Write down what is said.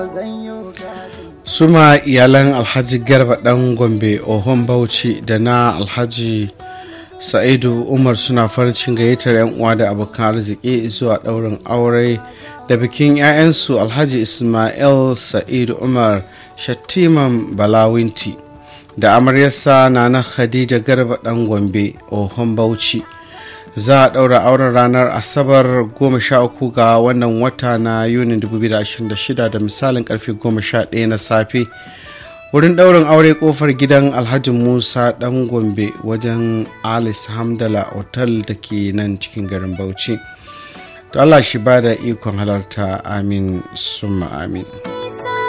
suma iyalan alhaji garba dan gombe ohon bauchi da na alhaji sa'idu umar suna farin cikin gayyatar 'yan uwa da abokan arziki zuwa daurin aure da bikin 'ya'yansu alhaji ismail sa'idu umar shattiman balawinti da amaryarsa na na khadija garba dan gombe ohon bauchi za a ɗaura auren ranar asabar 13 ga wannan wata na yunin 2026 da misalin karfe 11 na safe wurin ɗaurin aure kofar gidan alhaji musa ɗan gombe wajen alice hamdala otal da ke nan cikin garin bauchi to allah shi ba da ikon halarta amin summa amin